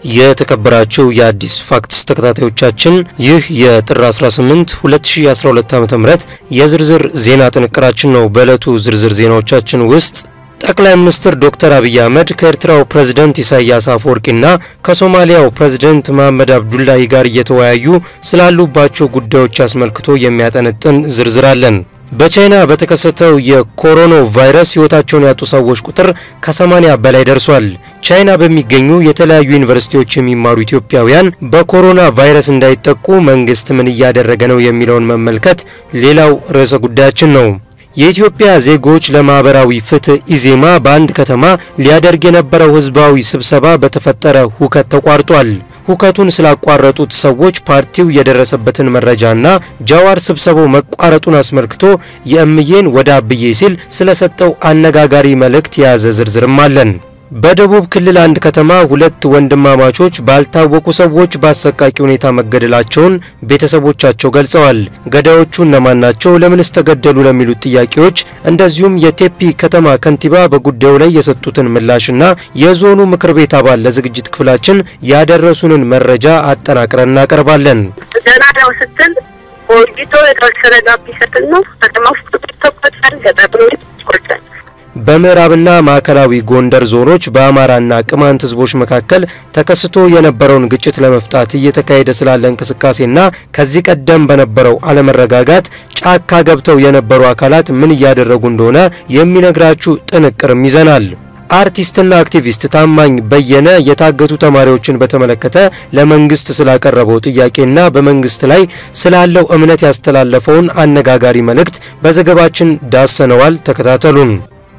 የተከበራችሁ የአዲስ ፋክትስ ተከታታዮቻችን ይህ የጥር 18 2012 ዓ.ም የዝርዝር ዜና ጥንቅራችን ነው። በዕለቱ ዝርዝር ዜናዎቻችን ውስጥ ጠቅላይ ሚኒስትር ዶክተር አብይ አህመድ ከኤርትራው ፕሬዝደንት ኢሳያስ አፈወርቂና ከሶማሊያው ፕሬዝደንት መሐመድ አብዱላሂ ጋር እየተወያዩ ስላሉባቸው ጉዳዮች አስመልክቶ የሚያጠነጥን ዝርዝር አለን። በቻይና በተከሰተው የኮሮና ቫይረስ ሕይወታቸውን ያጡ ሰዎች ቁጥር ከ80 በላይ ደርሷል። ቻይና በሚገኙ የተለያዩ ዩኒቨርሲቲዎች የሚማሩ ኢትዮጵያውያን በኮሮና ቫይረስ እንዳይጠቁ መንግስት ምን እያደረገ ነው የሚለውን መመልከት ሌላው ርዕሰ ጉዳያችን ነው። የኢትዮጵያ ዜጎች ለማህበራዊ ፍትህ ኢዜማ በአንድ ከተማ ሊያደርግ የነበረው ህዝባዊ ስብሰባ በተፈጠረ ሁከት ተቋርጧል። ሁከቱን ስላቋረጡት ሰዎች ፓርቲው የደረሰበትን መረጃና ጃዋር ስብሰባው መቋረጡን አስመልክቶ የእምዬን ወደ አብዬ ሲል ስለሰጠው አነጋጋሪ መልእክት የያዘ ዝርዝርም አለን። በደቡብ ክልል አንድ ከተማ ሁለት ወንድማማቾች ባልታወቁ ሰዎች በአሰቃቂ ሁኔታ መገደላቸውን ቤተሰቦቻቸው ገልጸዋል። ገዳዮቹ እነማን ናቸው? ለምንስ ተገደሉ? ለሚሉት ጥያቄዎች እንደዚሁም የቴፒ ከተማ ከንቲባ በጉዳዩ ላይ የሰጡትን ምላሽና የዞኑ ምክር ቤት አባል ለዝግጅት ክፍላችን ያደረሱንን መረጃ አጠናቅረን እናቀርባለን። ገና ነው ስትል ቆይቶ የተወሰነ ጋብ ይሰጥል ነው ከተማ ውስጥ ተቆጣል ገጠር ይቆጣል በምዕራብና ማዕከላዊ ጎንደር ዞኖች በአማራና ቅማንት ህዝቦች መካከል ተከስቶ የነበረውን ግጭት ለመፍታት እየተካሄደ ስላለ እንቅስቃሴና ከዚህ ቀደም በነበረው አለመረጋጋት ጫካ ገብተው የነበሩ አካላት ምን እያደረጉ እንደሆነ የሚነግራችሁ ጥንቅርም ይዘናል። አርቲስትና አክቲቪስት ታማኝ በየነ የታገቱ ተማሪዎችን በተመለከተ ለመንግስት ስላቀረበው ጥያቄና በመንግስት ላይ ስላለው እምነት ያስተላለፈውን አነጋጋሪ መልእክት በዘገባችን ዳሰነዋል። ተከታተሉን።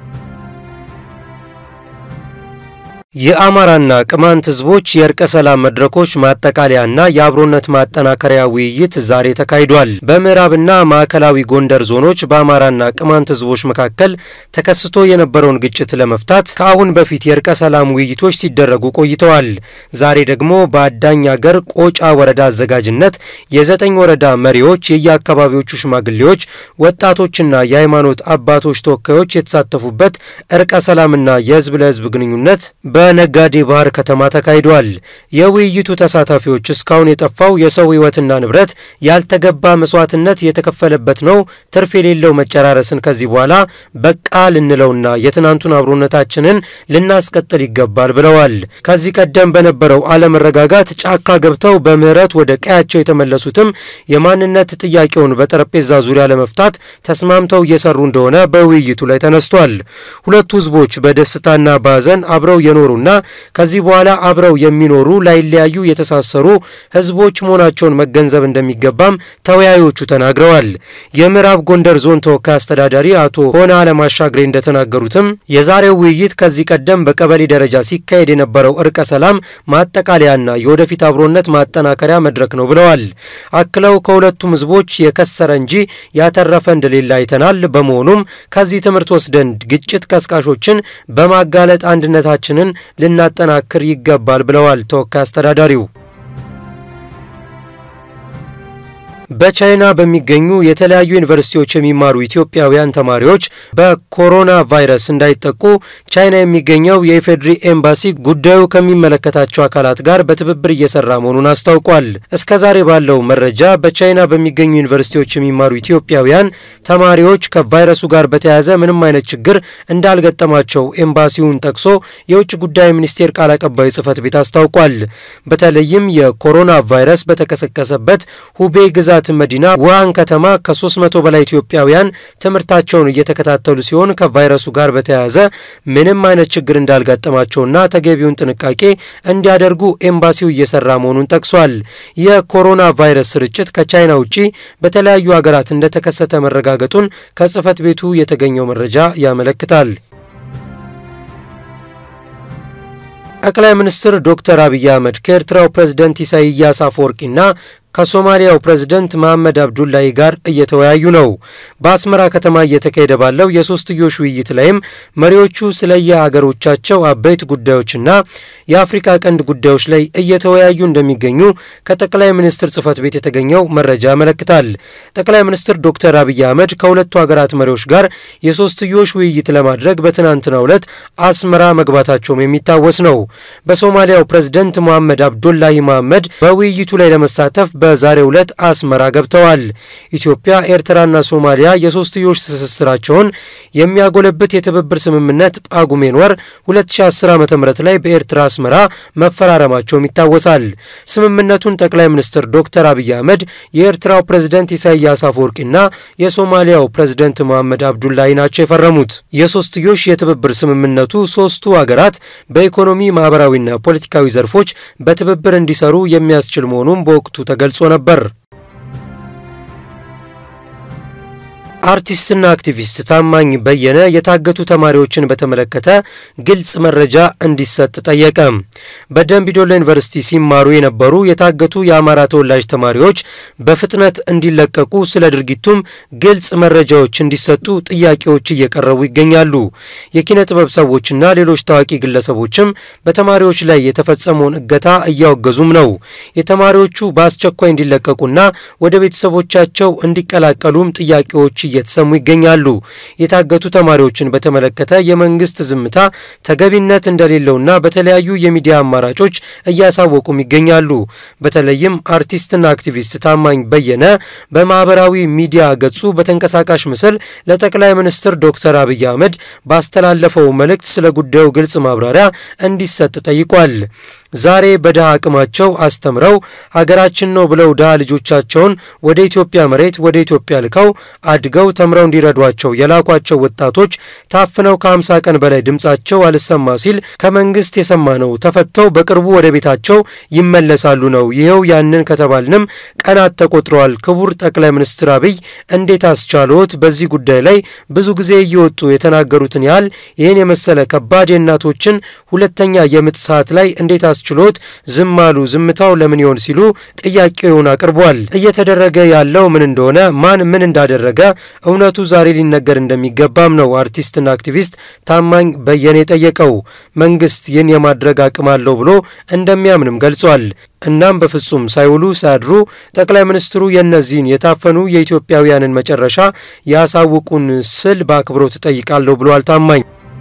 የአማራና ቅማንት ህዝቦች የእርቀ ሰላም መድረኮች ማጠቃለያና የአብሮነት ማጠናከሪያ ውይይት ዛሬ ተካሂዷል። በምዕራብና ማዕከላዊ ጎንደር ዞኖች በአማራና ቅማንት ህዝቦች መካከል ተከስቶ የነበረውን ግጭት ለመፍታት ከአሁን በፊት የእርቀ ሰላም ውይይቶች ሲደረጉ ቆይተዋል። ዛሬ ደግሞ በአዳኝ አገር ቆጫ ወረዳ አዘጋጅነት የዘጠኝ ወረዳ መሪዎች፣ የየአካባቢዎቹ ሽማግሌዎች፣ ወጣቶችና የሃይማኖት አባቶች ተወካዮች የተሳተፉበት እርቀ ሰላምና የህዝብ ለህዝብ ግንኙነት በነጋዴ ባህር ከተማ ተካሂዷል። የውይይቱ ተሳታፊዎች እስካሁን የጠፋው የሰው ህይወትና ንብረት ያልተገባ መስዋዕትነት የተከፈለበት ነው፣ ትርፍ የሌለው መጨራረስን ከዚህ በኋላ በቃ ልንለውና የትናንቱን አብሮነታችንን ልናስቀጥል ይገባል ብለዋል። ከዚህ ቀደም በነበረው አለመረጋጋት ጫካ ገብተው በምህረት ወደ ቀያቸው የተመለሱትም የማንነት ጥያቄውን በጠረጴዛ ዙሪያ ለመፍታት ተስማምተው እየሰሩ እንደሆነ በውይይቱ ላይ ተነስቷል። ሁለቱ ህዝቦች በደስታና በሀዘን አብረው የኖሩና ከዚህ በኋላ አብረው የሚኖሩ ላይለያዩ የተሳሰሩ ህዝቦች መሆናቸውን መገንዘብ እንደሚገባም ተወያዮቹ ተናግረዋል። የምዕራብ ጎንደር ዞን ተወካይ አስተዳዳሪ አቶ ሆነ አለማሻግሬ እንደተናገሩትም የዛሬው ውይይት ከዚህ ቀደም በቀበሌ ደረጃ ሲካሄድ የነበረው እርቀ ሰላም ማጠቃለያና የወደፊት አብሮነት ማጠናከሪያ መድረክ ነው ብለዋል። አክለው ከሁለቱም ህዝቦች የከሰረ እንጂ ያተረፈ እንደሌለ አይተናል። በመሆኑም ከዚህ ትምህርት ወስደን ግጭት ቀስቃሾችን በማጋለጥ አንድነታችንን ልናጠናክር ይገባል ብለዋል ተወካይ አስተዳዳሪው። በቻይና በሚገኙ የተለያዩ ዩኒቨርሲቲዎች የሚማሩ ኢትዮጵያውያን ተማሪዎች በኮሮና ቫይረስ እንዳይጠቁ ቻይና የሚገኘው የኢፌዴሪ ኤምባሲ ጉዳዩ ከሚመለከታቸው አካላት ጋር በትብብር እየሰራ መሆኑን አስታውቋል። እስከ ዛሬ ባለው መረጃ በቻይና በሚገኙ ዩኒቨርሲቲዎች የሚማሩ ኢትዮጵያውያን ተማሪዎች ከቫይረሱ ጋር በተያያዘ ምንም አይነት ችግር እንዳልገጠማቸው ኤምባሲውን ጠቅሶ የውጭ ጉዳይ ሚኒስቴር ቃል አቀባይ ጽህፈት ቤት አስታውቋል። በተለይም የኮሮና ቫይረስ በተቀሰቀሰበት ሁቤ ግዛት መዲና ውሃን ከተማ ከ300 በላይ ኢትዮጵያውያን ትምህርታቸውን እየተከታተሉ ሲሆን ከቫይረሱ ጋር በተያያዘ ምንም አይነት ችግር እንዳልጋጠማቸውና ተገቢውን ጥንቃቄ እንዲያደርጉ ኤምባሲው እየሰራ መሆኑን ጠቅሷል። የኮሮና ቫይረስ ስርጭት ከቻይና ውጪ በተለያዩ ሀገራት እንደተከሰተ መረጋገጡን ከጽህፈት ቤቱ የተገኘው መረጃ ያመለክታል። ጠቅላይ ሚኒስትር ዶክተር አብይ አህመድ ከኤርትራው ፕሬዝደንት ኢሳይያስ አፈወርቂና ከሶማሊያው ፕሬዝደንት መሐመድ አብዱላሂ ጋር እየተወያዩ ነው። በአስመራ ከተማ እየተካሄደ ባለው የሶስትዮሽ ውይይት ላይም መሪዎቹ ስለ የሀገሮቻቸው አበይት ጉዳዮችና የአፍሪካ ቀንድ ጉዳዮች ላይ እየተወያዩ እንደሚገኙ ከጠቅላይ ሚኒስትር ጽህፈት ቤት የተገኘው መረጃ ያመለክታል። ጠቅላይ ሚኒስትር ዶክተር አብይ አህመድ ከሁለቱ ሀገራት መሪዎች ጋር የሶስትዮሽ ውይይት ለማድረግ በትናንትናው ዕለት አስመራ መግባታቸውም የሚታወስ ነው። በሶማሊያው ፕሬዝደንት ሞሐመድ አብዱላሂ መሐመድ በውይይቱ ላይ ለመሳተፍ በዛሬው ዕለት አስመራ ገብተዋል። ኢትዮጵያ፣ ኤርትራና ሶማሊያ የሶስትዮሽ ትስስራቸውን የሚያጎለብት የትብብር ስምምነት ጳጉሜን ወር 2010 ዓ ም ላይ በኤርትራ አስመራ መፈራረማቸውም ይታወሳል። ስምምነቱን ጠቅላይ ሚኒስትር ዶክተር አብይ አህመድ የኤርትራው ፕሬዝደንት ኢሳያስ አፈወርቂና የሶማሊያው ፕሬዝደንት መሐመድ አብዱላሂ ናቸው የፈረሙት። የሶስትዮሽ የትብብር ስምምነቱ ሶስቱ ሀገራት በኢኮኖሚ ማህበራዊና ፖለቲካዊ ዘርፎች በትብብር እንዲሰሩ የሚያስችል መሆኑም በወቅቱ ተገልጾ ነበር። አርቲስትና አክቲቪስት ታማኝ በየነ የታገቱ ተማሪዎችን በተመለከተ ግልጽ መረጃ እንዲሰጥ ጠየቀ። በደምቢዶሎ ዩኒቨርሲቲ ሲማሩ የነበሩ የታገቱ የአማራ ተወላጅ ተማሪዎች በፍጥነት እንዲለቀቁ፣ ስለ ድርጊቱም ግልጽ መረጃዎች እንዲሰጡ ጥያቄዎች እየቀረቡ ይገኛሉ። የኪነ ጥበብ ሰዎችና ሌሎች ታዋቂ ግለሰቦችም በተማሪዎች ላይ የተፈጸመውን እገታ እያወገዙም ነው። የተማሪዎቹ በአስቸኳይ እንዲለቀቁና ወደ ቤተሰቦቻቸው እንዲቀላቀሉም ጥያቄዎች እየተሰሙ ይገኛሉ። የታገቱ ተማሪዎችን በተመለከተ የመንግስት ዝምታ ተገቢነት እንደሌለውና በተለያዩ የሚዲያ አማራጮች እያሳወቁም ይገኛሉ። በተለይም አርቲስትና አክቲቪስት ታማኝ በየነ በማህበራዊ ሚዲያ ገጹ በተንቀሳቃሽ ምስል ለጠቅላይ ሚኒስትር ዶክተር አብይ አህመድ ባስተላለፈው መልእክት ስለ ጉዳዩ ግልጽ ማብራሪያ እንዲሰጥ ጠይቋል። ዛሬ በድሃ አቅማቸው አስተምረው ሀገራችን ነው ብለው ድሃ ልጆቻቸውን ወደ ኢትዮጵያ መሬት ወደ ኢትዮጵያ ልከው አድገው ተምረው እንዲረዷቸው የላኳቸው ወጣቶች ታፍነው ከ50 ቀን በላይ ድምጻቸው አልሰማ ሲል ከመንግስት የሰማነው ተፈተው በቅርቡ ወደ ቤታቸው ይመለሳሉ ነው። ይኸው ያንን ከተባልንም ቀናት ተቆጥረዋል። ክቡር ጠቅላይ ሚኒስትር አብይ እንዴት አስቻሎት? በዚህ ጉዳይ ላይ ብዙ ጊዜ እየወጡ የተናገሩትን ያህል ይህን የመሰለ ከባድ የእናቶችን ሁለተኛ የምጥ ሰዓት ላይ እንዴት አስችሎት ዝም አሉ? ዝምታው ለምን ይሆን ሲሉ ጥያቄውን አቅርቧል። እየተደረገ ያለው ምን እንደሆነ ማን ምን እንዳደረገ እውነቱ ዛሬ ሊነገር እንደሚገባም ነው አርቲስትና አክቲቪስት ታማኝ በየነ የጠየቀው። መንግስት ይህን የማድረግ አቅም አለው ብሎ እንደሚያምንም ገልጿል። እናም በፍጹም ሳይውሉ ሳያድሩ ጠቅላይ ሚኒስትሩ የእነዚህን የታፈኑ የኢትዮጵያውያንን መጨረሻ ያሳውቁን ስል በአክብሮት እጠይቃለሁ ብሏል ታማኝ።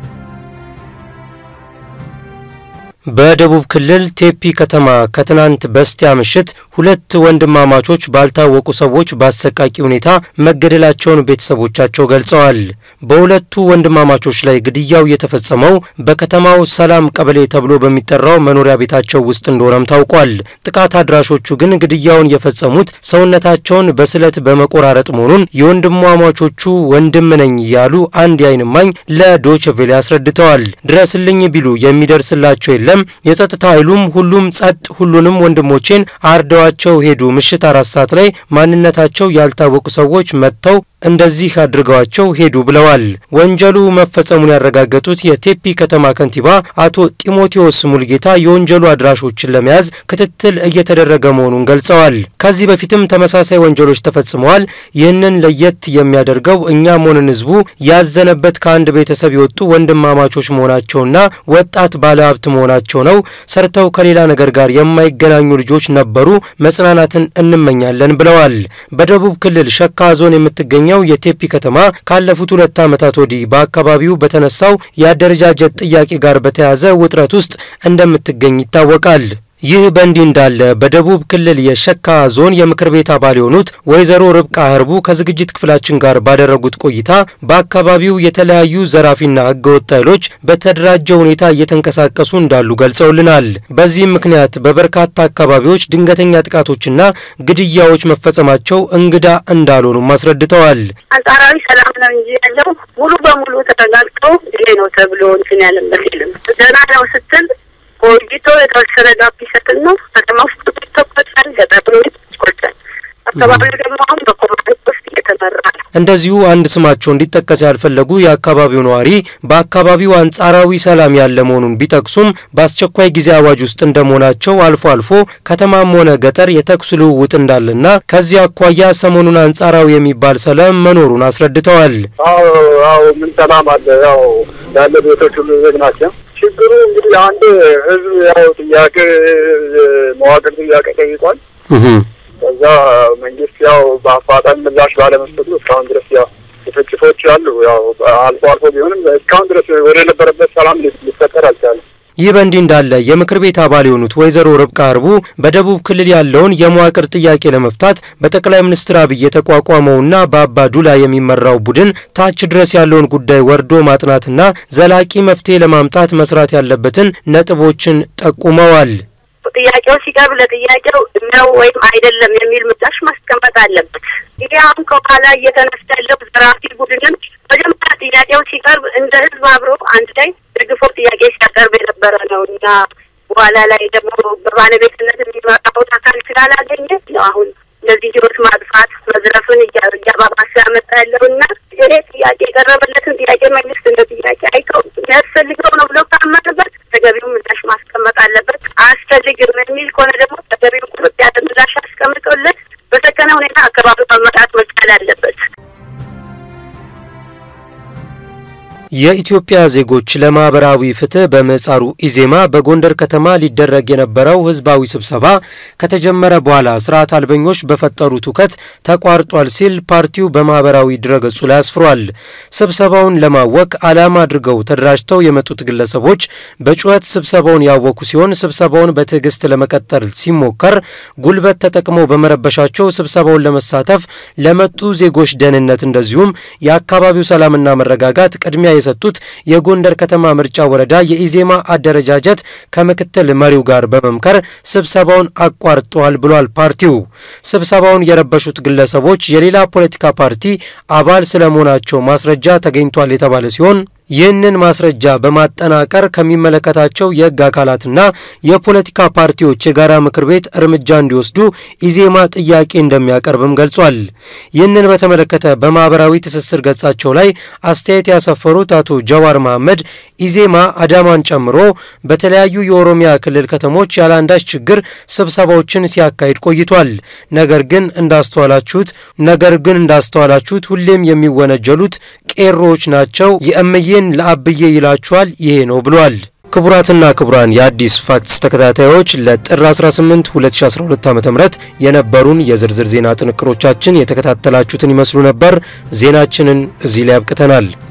በደቡብ ክልል ቴፒ ከተማ ከትናንት በስቲያ ምሽት ሁለት ወንድማማቾች ባልታወቁ ሰዎች በአሰቃቂ ሁኔታ መገደላቸውን ቤተሰቦቻቸው ገልጸዋል። በሁለቱ ወንድማማቾች ላይ ግድያው የተፈጸመው በከተማው ሰላም ቀበሌ ተብሎ በሚጠራው መኖሪያ ቤታቸው ውስጥ እንደሆነም ታውቋል። ጥቃት አድራሾቹ ግን ግድያውን የፈጸሙት ሰውነታቸውን በስለት በመቆራረጥ መሆኑን የወንድማማቾቹ ወንድም ነኝ ያሉ አንድ የዓይን እማኝ ለዶችቬሌ አስረድተዋል። ድረስልኝ ቢሉ የሚደርስላቸው የለም የጸጥታ ኃይሉም ሁሉም ጸጥ፣ ሁሉንም ወንድሞቼን አርደዋቸው ሄዱ። ምሽት አራት ሰዓት ላይ ማንነታቸው ያልታወቁ ሰዎች መጥተው እንደዚህ አድርገዋቸው ሄዱ ብለዋል። ወንጀሉ መፈጸሙን ያረጋገጡት የቴፒ ከተማ ከንቲባ አቶ ጢሞቴዎስ ሙልጌታ የወንጀሉ አድራሾችን ለመያዝ ክትትል እየተደረገ መሆኑን ገልጸዋል። ከዚህ በፊትም ተመሳሳይ ወንጀሎች ተፈጽመዋል። ይህንን ለየት የሚያደርገው እኛም ሆነን ህዝቡ ያዘነበት ከአንድ ቤተሰብ የወጡ ወንድማማቾች መሆናቸውና ወጣት ባለሀብት መሆናቸው ነው። ሰርተው ከሌላ ነገር ጋር የማይገናኙ ልጆች ነበሩ። መጽናናትን እንመኛለን ብለዋል። በደቡብ ክልል ሸካ ዞን የምትገኘው የቴፒ ከተማ ካለፉት ሁለት ዓመታት ወዲህ በአካባቢው በተነሳው የአደረጃጀት ጥያቄ ጋር በተያያዘ ውጥረት ውስጥ እንደምትገኝ ይታወቃል። ይህ በእንዲህ እንዳለ በደቡብ ክልል የሸካ ዞን የምክር ቤት አባል የሆኑት ወይዘሮ ርብቃ ህርቡ ከዝግጅት ክፍላችን ጋር ባደረጉት ቆይታ በአካባቢው የተለያዩ ዘራፊና ህገወጥ ኃይሎች በተደራጀ ሁኔታ እየተንቀሳቀሱ እንዳሉ ገልጸውልናል። በዚህም ምክንያት በበርካታ አካባቢዎች ድንገተኛ ጥቃቶችና ግድያዎች መፈጸማቸው እንግዳ እንዳልሆኑም አስረድተዋል። አንጻራዊ ሰላም ነው እንጂ ያለው ሙሉ በሙሉ ተረጋግጦ ይሄ ነው ተብሎ እንትን ያለበት የለም። ደህና ነው ስትል ቆይቶ የተወሰነ ጋፕ ይሰጥና ከተማ ውስጥ ይተኮሳል፣ ገጠር ይቆጫል። አካባቢው ደግሞ አሁን በኮማንድ ፖስት እየተመራ ነው። እንደዚሁ አንድ ስማቸው እንዲጠቀስ ያልፈለጉ የአካባቢው ነዋሪ በአካባቢው አንጻራዊ ሰላም ያለ መሆኑን ቢጠቅሱም በአስቸኳይ ጊዜ አዋጅ ውስጥ እንደመሆናቸው አልፎ አልፎ ከተማም ሆነ ገጠር የተኩስ ልውውጥ እንዳለና ከዚህ አኳያ ሰሞኑን አንጻራዊ የሚባል ሰላም መኖሩን አስረድተዋል። አዎ አዎ፣ ምን ሰላም አለ? ያው ያለ ቤቶች ሁሉ ዝግ ናቸው። ችግሩ እንግዲህ አንድ ህዝብ ያው ጥያቄ መዋቅር ጥያቄ ጠይቋል። ከዛ መንግስት ያው በአፋጣኝ ምላሽ ባለመስጠቱ እስካሁን ድረስ ያው ጭፍጭፎች አሉ። ያው አልፎ አልፎ ቢሆንም እስካሁን ድረስ ወደ ነበረበት ሰላም ሊፈጠር አልቻለም። ይህ በእንዲህ እንዳለ የምክር ቤት አባል የሆኑት ወይዘሮ ርብቃ አርቡ በደቡብ ክልል ያለውን የመዋቅር ጥያቄ ለመፍታት በጠቅላይ ሚኒስትር አብይ የተቋቋመውና በአባ ዱላ የሚመራው ቡድን ታች ድረስ ያለውን ጉዳይ ወርዶ ማጥናትና ዘላቂ መፍትሄ ለማምጣት መስራት ያለበትን ነጥቦችን ጠቁመዋል። ጥያቄው ሲቀርብ ለጥያቄው ነው ወይም አይደለም የሚል ምላሽ ማስቀመጥ አለበት። ይሄ አሁን ከኋላ እየተነሳ ያለው ዘራፊ ቡድንም መጀመሪያ ጥያቄው ሲቀርብ እንደ ህዝብ አብሮ አንድ ላይ ደግፎ ጥያቄ ሲያቀርብ የነበረ ነው እና በኋላ ላይ ደግሞ በባለቤትነት የሚመጣው አካል ስላላገኘ ነው አሁን እንደዚህ ህይወት ማጥፋት መዝረፍን እያባባሰ ያመጣ ያለው እና ይሄ ጥያቄ የቀረበለትን ጥያቄ መንግስት እንደ ጥያቄ አይተው የሚያስፈልገው ነው ብሎ ካመነበት ተገቢው ምላሽ ማስቀመጥ አለበት። አያስፈልግም የሚል ከሆነ ደግሞ ተገቢው ቁርጥ ያለ ምላሽ አስቀምጦለት በሰከነ ሁኔታ አካባቢ መመጣት መቻል አለበት። የኢትዮጵያ ዜጎች ለማህበራዊ ፍትህ በምህጻሩ ኢዜማ በጎንደር ከተማ ሊደረግ የነበረው ህዝባዊ ስብሰባ ከተጀመረ በኋላ ስርዓት አልበኞች በፈጠሩት ሁከት ተቋርጧል ሲል ፓርቲው በማህበራዊ ድረገጹ ላይ አስፍሯል። ስብሰባውን ለማወክ ዓላማ አድርገው ተደራጅተው የመጡት ግለሰቦች በጩኸት ስብሰባውን ያወኩ ሲሆን ስብሰባውን በትዕግስት ለመቀጠል ሲሞከር ጉልበት ተጠቅመው በመረበሻቸው ስብሰባውን ለመሳተፍ ለመጡ ዜጎች ደህንነት እንደዚሁም የአካባቢው ሰላምና መረጋጋት ቅድሚያ የሰጡት የጎንደር ከተማ ምርጫ ወረዳ የኢዜማ አደረጃጀት ከምክትል መሪው ጋር በመምከር ስብሰባውን አቋርጠዋል ብሏል። ፓርቲው ስብሰባውን የረበሹት ግለሰቦች የሌላ ፖለቲካ ፓርቲ አባል ስለመሆናቸው ማስረጃ ተገኝቷል የተባለ ሲሆን ይህንን ማስረጃ በማጠናቀር ከሚመለከታቸው የሕግ አካላትና የፖለቲካ ፓርቲዎች የጋራ ምክር ቤት እርምጃ እንዲወስዱ ኢዜማ ጥያቄ እንደሚያቀርብም ገልጿል። ይህንን በተመለከተ በማህበራዊ ትስስር ገጻቸው ላይ አስተያየት ያሰፈሩት አቶ ጀዋር መሐመድ ኢዜማ አዳማን ጨምሮ በተለያዩ የኦሮሚያ ክልል ከተሞች ያለ አንዳች ችግር ስብሰባዎችን ሲያካሂድ ቆይቷል። ነገር ግን እንዳስተዋላችሁት ነገር ግን እንዳስተዋላችሁት ሁሌም የሚወነጀሉት ቄሮዎች ናቸው የእምዬ ይህን ለአብዬ ይላችኋል ይሄ ነው ብሏል። ክቡራትና ክቡራን የአዲስ ፋክትስ ተከታታዮች ለጥር 18 2012 ዓ.ም የነበሩን የዝርዝር ዜና ጥንቅሮቻችን የተከታተላችሁትን ይመስሉ ነበር። ዜናችንን እዚህ ላይ አብቅተናል።